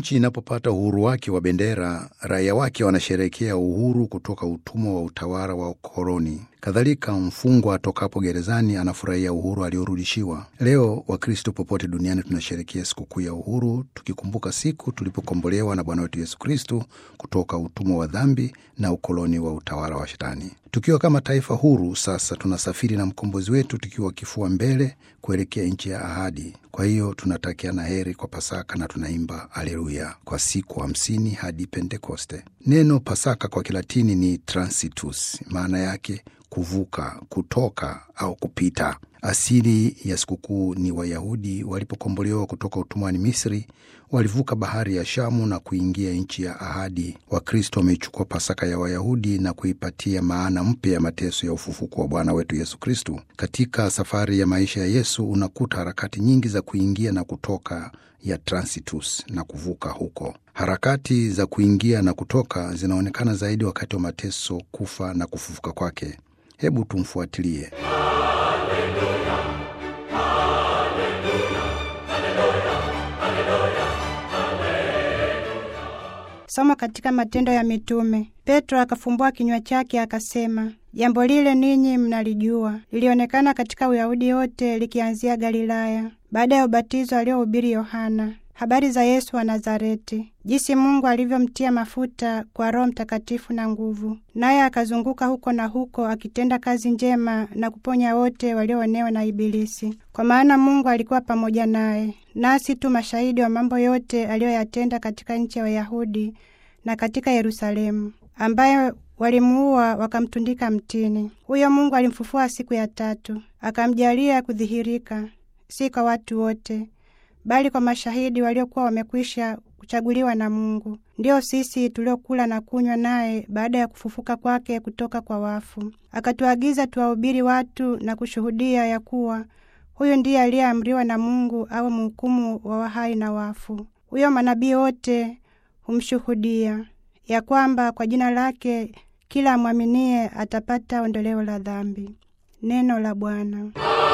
Nchi inapopata uhuru wake wa bendera, raia wake wanasherehekea uhuru kutoka utumwa wa utawala wa ukoloni. Kadhalika, mfungwa atokapo gerezani anafurahia uhuru aliorudishiwa. Leo Wakristo popote duniani tunasherehekea sikukuu ya uhuru, tukikumbuka siku tulipokombolewa na Bwana wetu Yesu Kristo kutoka utumwa wa dhambi na ukoloni wa utawala wa Shetani. Tukiwa kama taifa huru, sasa tunasafiri na mkombozi wetu tukiwa kifua mbele kuelekea nchi ya ahadi. Kwa hiyo tunatakiana heri kwa Pasaka na tunaimba aleluya kwa siku hamsini hadi Pentekoste. Neno Pasaka kwa Kilatini ni transitus, maana yake kuvuka, kutoka au kupita. Asili ya sikukuu ni Wayahudi walipokombolewa kutoka utumwani Misri, walivuka bahari ya Shamu na kuingia nchi ya ahadi. Wakristo wameichukua Pasaka ya Wayahudi na kuipatia maana mpya ya mateso ya ufufuko wa Bwana wetu Yesu Kristu. Katika safari ya maisha ya Yesu unakuta harakati nyingi za kuingia na kutoka ya transitus na kuvuka huko. Harakati za kuingia na kutoka zinaonekana zaidi wakati wa mateso, kufa na kufufuka kwake. Hebu tumfuatilie. Somo katika Matendo ya Mitume. Petro akafumbua kinywa chake akasema, jambo lile ninyi mnalijua, lilionekana katika Uyahudi yote, likianzia Galilaya, baada ya ubatizo aliohubiri Yohana, habari za Yesu wa Nazareti, jinsi Mungu alivyomtia mafuta kwa Roho Mtakatifu na nguvu, naye akazunguka huko na huko akitenda kazi njema na kuponya wote walioonewa na Ibilisi, kwa maana Mungu alikuwa pamoja naye. Nasi tu mashahidi wa mambo yote aliyoyatenda katika nchi ya Wayahudi na katika Yerusalemu, ambaye walimuua wakamtundika mtini. Huyo Mungu alimfufua siku ya tatu, akamjalia kudhihirika, si kwa watu wote bali kwa mashahidi waliokuwa wamekwisha kuchaguliwa na Mungu, ndio sisi tuliokula na kunywa naye baada ya kufufuka kwake kutoka kwa wafu. Akatuagiza tuwahubiri watu na kushuhudia ya kuwa huyu ndiye aliyeamriwa na Mungu awe mhukumu wa wahai na wafu. Huyo manabii wote humshuhudia ya kwamba kwa jina lake kila amwaminie atapata ondoleo la dhambi. Neno la Bwana.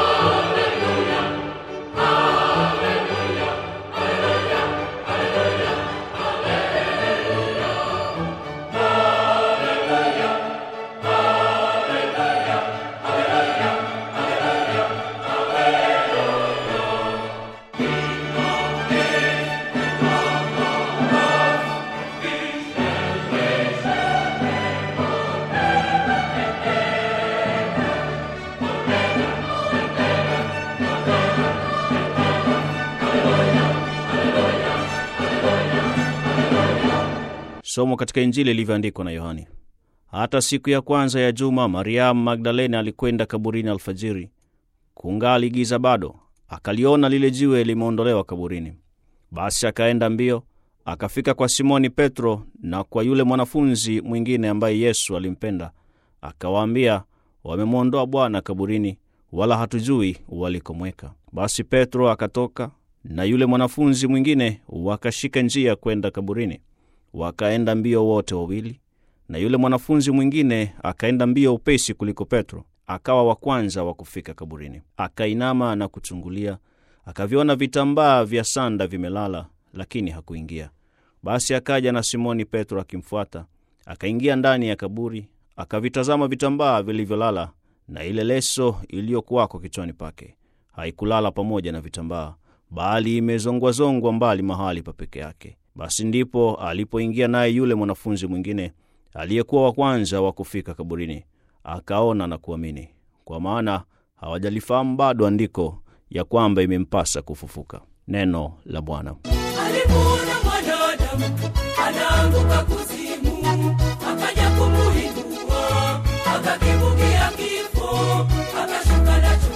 Somo katika Injili ilivyoandikwa na Yohani. Hata siku ya kwanza ya juma, Mariamu Magdalena alikwenda kaburini alfajiri, kungali giza bado, akaliona lile jiwe limeondolewa kaburini. Basi akaenda mbio, akafika kwa Simoni Petro na kwa yule mwanafunzi mwingine ambaye Yesu alimpenda, akawaambia, wamemwondoa Bwana kaburini, wala hatujui walikomweka. Basi Petro akatoka na yule mwanafunzi mwingine, wakashika njia kwenda kaburini. Wakaenda mbio wote wawili, na yule mwanafunzi mwingine akaenda mbio upesi kuliko Petro, akawa wa kwanza wa kufika kaburini. Akainama na kuchungulia, akaviona vitambaa vya sanda vimelala, lakini hakuingia. Basi akaja na Simoni Petro akimfuata, akaingia ndani ya kaburi, akavitazama vitambaa vilivyolala, na ile leso iliyokuwako kichwani pake haikulala pamoja na vitambaa, bali imezongwazongwa mbali mahali pa peke yake. Basi ndipo alipoingia naye yule mwanafunzi mwingine aliyekuwa wa kwanza wa kufika kaburini, akaona na kuamini, kwa maana hawajalifahamu bado andiko ya kwamba imempasa kufufuka. Neno la Bwana. Alimuona mwanadamu anaanguka kuzimu, akaja kumuinua, akakibukia kifo, akashuka nacho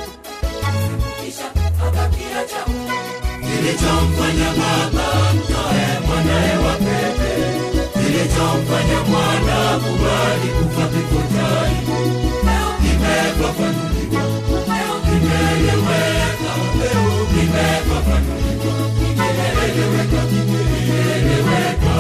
kisha akakiacha. Kilichomfanya Baba mtoe mwanaye wa pekee, kilichomfanya mwana kubali kufa kifo cha aibu, kimefafanuliwa, kimeeleweka, kimefafanuliwa, kimeeleweka, kimeeleweka.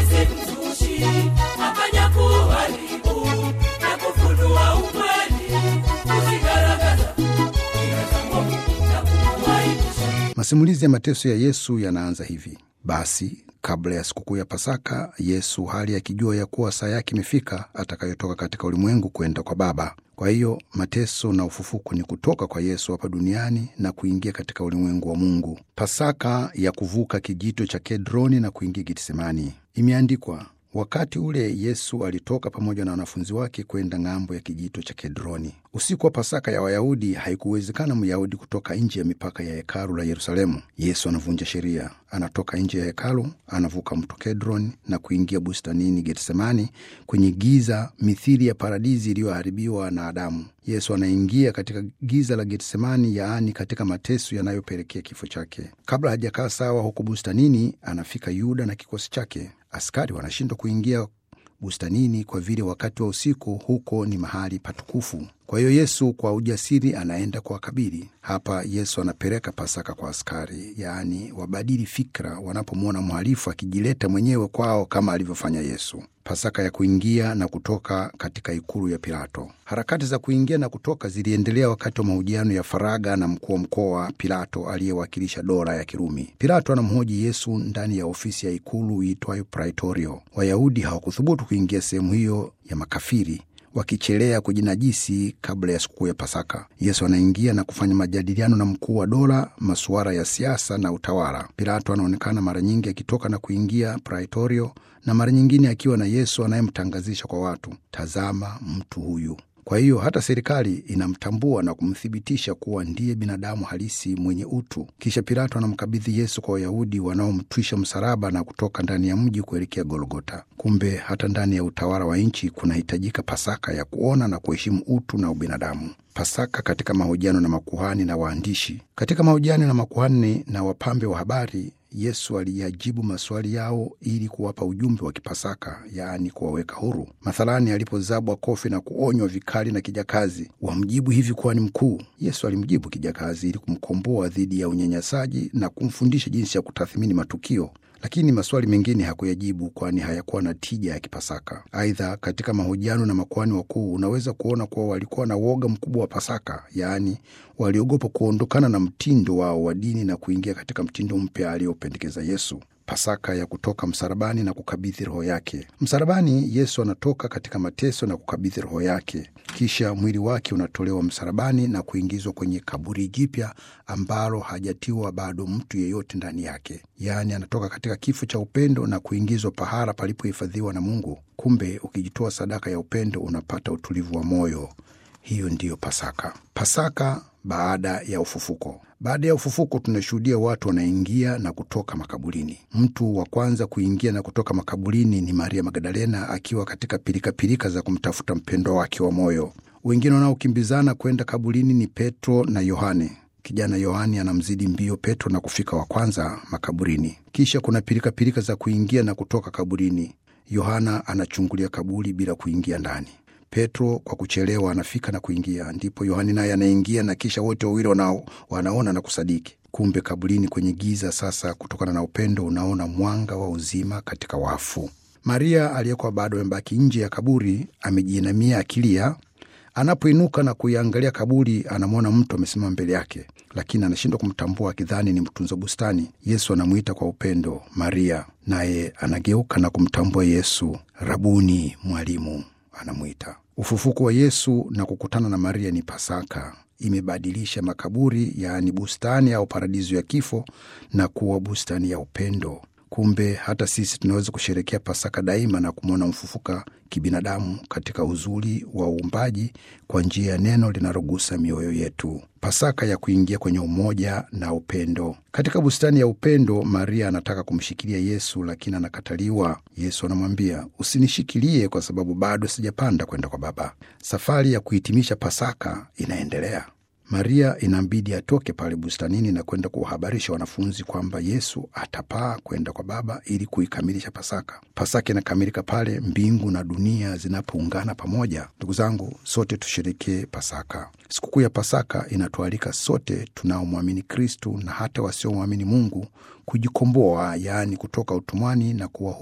ibilisi mzushi akaja kuharibu na kufunua ukweli kuzigaragaza ila za Mungu na kumwaibisha Masimulizi ya mateso ya Yesu yanaanza hivi: basi kabla ya sikukuu ya Pasaka, Yesu hali akijua ya kuwa saa yake imefika atakayotoka katika ulimwengu kwenda kwa Baba. Kwa hiyo mateso na ufufuko ni kutoka kwa Yesu hapa duniani na kuingia katika ulimwengu wa Mungu. Pasaka ya kuvuka kijito cha Kedroni na kuingia Getsemani. Imeandikwa, Wakati ule Yesu alitoka pamoja na wanafunzi wake kwenda ng'ambo ya kijito cha Kedroni. Usiku wa Pasaka ya Wayahudi haikuwezekana Myahudi kutoka nje ya mipaka ya hekalu la Yerusalemu. Yesu anavunja sheria, anatoka nje ya hekalu, anavuka mto Kedroni na kuingia bustanini Getsemani, kwenye giza mithili ya paradizi iliyoharibiwa na Adamu. Yesu anaingia katika giza la Getsemani, yaani katika mateso yanayopelekea kifo chake. Kabla hajakaa sawa huko bustanini, anafika Yuda na kikosi chake. Askari wanashindwa kuingia bustanini kwa vile wakati wa usiku huko ni mahali patukufu. Kwa hiyo Yesu kwa ujasiri anaenda kuwakabili. Hapa Yesu anapeleka Pasaka kwa askari, yaani wabadili fikra wanapomwona mhalifu akijileta mwenyewe kwao kama alivyofanya Yesu. Pasaka ya kuingia na kutoka katika ikulu ya Pilato. Harakati za kuingia na kutoka ziliendelea wakati wa mahojiano ya faragha na mkuu wa mkoa Pilato aliyewakilisha dola ya Kirumi. Pilato anamhoji Yesu ndani ya ofisi ya ikulu iitwayo Praetorio. Wayahudi hawakuthubutu kuingia sehemu hiyo ya makafiri wakichelea kujinajisi kabla ya sikukuu ya Pasaka. Yesu anaingia na kufanya majadiliano na mkuu wa dola, masuala ya siasa na utawala. Pilato anaonekana mara nyingi akitoka na kuingia Praetorio na mara nyingine akiwa na Yesu anayemtangazisha kwa watu, tazama mtu huyu. Kwa hiyo hata serikali inamtambua na kumthibitisha kuwa ndiye binadamu halisi mwenye utu. Kisha Pilato anamkabidhi Yesu kwa Wayahudi wanaomtwisha msalaba na kutoka ndani ya mji kuelekea Golgota. Kumbe hata ndani ya utawala wa nchi kunahitajika Pasaka ya kuona na kuheshimu utu na ubinadamu. Pasaka katika mahojiano na makuhani na waandishi. Katika mahojiano na makuhani na wapambe wa habari, Yesu aliyajibu maswali yao ili kuwapa ujumbe wa kipasaka, yaani kuwaweka huru. Mathalani, alipozabwa kofi na kuonywa vikali na kijakazi, wamjibu hivi kuwa ni mkuu. Yesu alimjibu kijakazi ili kumkomboa dhidi ya unyanyasaji na kumfundisha jinsi ya kutathmini matukio lakini maswali mengine hakuyajibu kwani hayakuwa na tija ya kipasaka. Aidha, katika mahojiano na makuhani wakuu unaweza kuona kuwa walikuwa na woga mkubwa wa Pasaka, yaani waliogopa kuondokana na mtindo wao wa dini na kuingia katika mtindo mpya aliyopendekeza Yesu. Pasaka ya kutoka msalabani na kukabidhi roho yake. Msalabani, Yesu anatoka katika mateso na kukabidhi roho yake, kisha mwili wake unatolewa msalabani na kuingizwa kwenye kaburi jipya ambalo hajatiwa bado mtu yeyote ndani yake. Yaani, anatoka katika kifo cha upendo na kuingizwa pahala palipohifadhiwa na Mungu. Kumbe ukijitoa sadaka ya upendo unapata utulivu wa moyo. Hiyo ndiyo Pasaka. Pasaka baada ya ufufuko. Baada ya ufufuko tunashuhudia watu wanaingia na kutoka makaburini. Mtu wa kwanza kuingia na kutoka makaburini ni Maria Magdalena akiwa katika pilikapilika za kumtafuta mpendwa wake wa moyo. Wengine wanaokimbizana kwenda kaburini ni Petro na Yohane. Kijana Yohani anamzidi mbio Petro na kufika wa kwanza makaburini. Kisha kuna pilikapilika za kuingia na kutoka kaburini. Yohana anachungulia kaburi bila kuingia ndani. Petro kwa kuchelewa anafika na kuingia, ndipo Yohani naye anaingia, na kisha wote wawili wana, wanaona na kusadiki. Kumbe kaburini kwenye giza sasa, kutokana na upendo, unaona mwanga wa uzima katika wafu. Maria aliyekuwa bado amebaki nje ya kaburi amejiinamia akilia. Anapoinuka na kuiangalia kaburi, anamwona mtu amesimama mbele yake, lakini anashindwa kumtambua, akidhani ni mtunza bustani. Yesu anamwita kwa upendo, Maria, naye anageuka na kumtambua Yesu. Rabuni, mwalimu, anamwita. Ufufuko wa Yesu na kukutana na Maria ni Pasaka. Imebadilisha makaburi, yaani bustani au paradiso ya kifo, na kuwa bustani ya upendo. Kumbe hata sisi tunaweza kusherekea Pasaka daima na kumwona mfufuka kibinadamu katika uzuri wa uumbaji kwa njia ya neno linalogusa mioyo yetu. Pasaka ya kuingia kwenye umoja na upendo. Katika bustani ya upendo, Maria anataka kumshikilia Yesu, lakini anakataliwa. Yesu anamwambia, usinishikilie kwa sababu bado sijapanda kwenda kwa Baba. Safari ya kuhitimisha Pasaka inaendelea. Maria inambidi atoke pale bustanini na kwenda kuwahabarisha wanafunzi kwamba Yesu atapaa kwenda kwa Baba ili kuikamilisha Pasaka. Pasaka inakamilika pale mbingu na dunia zinapoungana pamoja. Ndugu zangu, sote tusherekee Pasaka. Sikukuu ya Pasaka inatualika sote tunaomwamini Kristu na hata wasiomwamini Mungu kujikomboa, yaani kutoka utumwani na kuwa huru.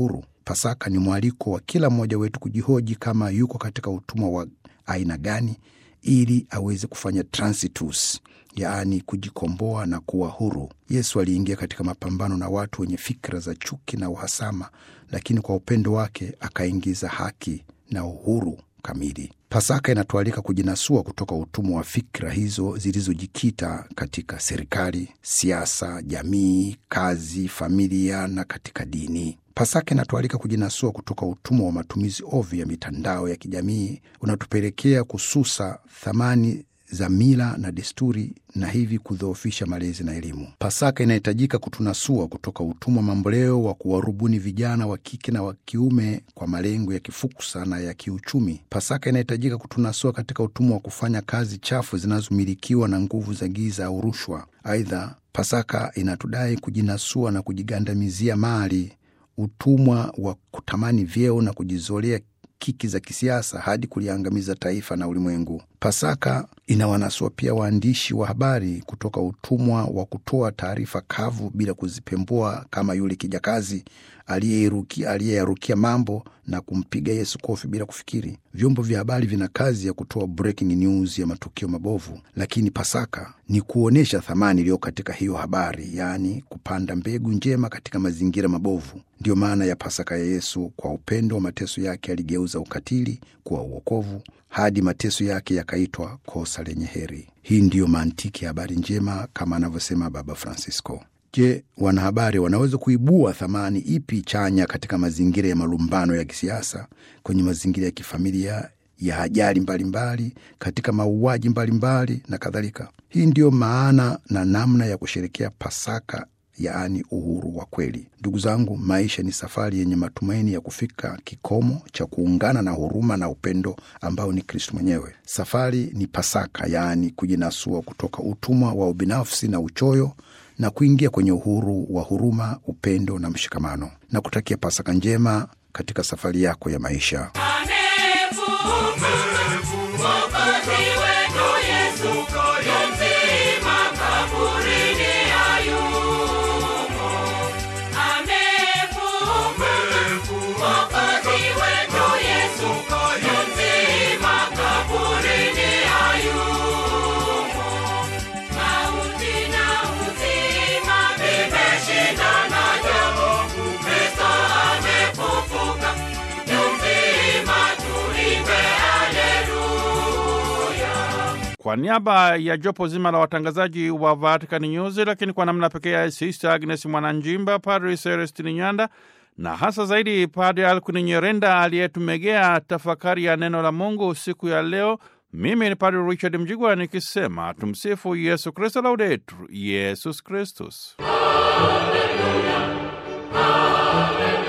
Pasaka ni mwaliko wa kila mmoja wetu kujihoji kama yuko katika utumwa wa aina gani, ili aweze kufanya transitus, yaani kujikomboa na kuwa huru. Yesu aliingia katika mapambano na watu wenye fikra za chuki na uhasama, lakini kwa upendo wake akaingiza haki na uhuru kamili. Pasaka inatualika kujinasua kutoka utumwa wa fikra hizo zilizojikita katika serikali, siasa, jamii, kazi, familia na katika dini. Pasaka inatualika kujinasua kutoka utumwa wa matumizi ovyo ya mitandao ya kijamii unatupelekea kususa thamani za mila na desturi na hivi kudhoofisha malezi na elimu. Pasaka inahitajika kutunasua kutoka utumwa mamboleo wa kuwarubuni vijana wa kike na wa kiume kwa malengo ya kifuksa na ya kiuchumi. Pasaka inahitajika kutunasua katika utumwa wa kufanya kazi chafu zinazomilikiwa na nguvu za giza au rushwa. Aidha, Pasaka inatudai kujinasua na kujigandamizia mali, utumwa wa kutamani vyeo na kujizolea kiki za kisiasa hadi kuliangamiza taifa na ulimwengu. Pasaka inawanasua pia waandishi wa habari kutoka utumwa wa kutoa taarifa kavu bila kuzipembua, kama yule kijakazi aliyeyarukia mambo na kumpiga Yesu kofi bila kufikiri. Vyombo vya habari vina kazi ya kutoa breaking news ya matukio mabovu, lakini Pasaka ni kuonyesha thamani iliyo katika hiyo habari, yaani kupanda mbegu njema katika mazingira mabovu. Ndiyo maana ya Pasaka ya Yesu. Kwa upendo wa mateso yake aligeuza ukatili kuwa uokovu, hadi mateso yake yakaitwa kosa lenye heri. Hii ndiyo mantiki ya habari njema kama anavyosema Baba Francisco. Je, wanahabari wanaweza kuibua thamani ipi chanya katika mazingira ya malumbano ya kisiasa, kwenye mazingira ya kifamilia, ya ajali mbalimbali, katika mauaji mbalimbali na kadhalika? Hii ndiyo maana na namna ya kusherekea Pasaka, yaani uhuru wa kweli. Ndugu zangu, maisha ni safari yenye matumaini ya kufika kikomo cha kuungana na huruma na upendo ambao ni Kristo mwenyewe. Safari ni Pasaka, yaani kujinasua kutoka utumwa wa ubinafsi na uchoyo na kuingia kwenye uhuru wa huruma, upendo na mshikamano, na kutakia Pasaka njema katika safari yako ya maisha. Kwa niaba ya jopo zima la watangazaji wa Vatican News, lakini kwa namna pekee ya Sister Agnes Mwananjimba, Padri Celestini Nyanda na hasa zaidi Padri Alkwini Nyerenda aliyetumegea tafakari ya neno la Mungu siku ya leo. Mimi ni Padri Richard Mjigwa nikisema tumsifu Yesu Kristo, laudetur Yesus Kristus. Hallelujah. Hallelujah.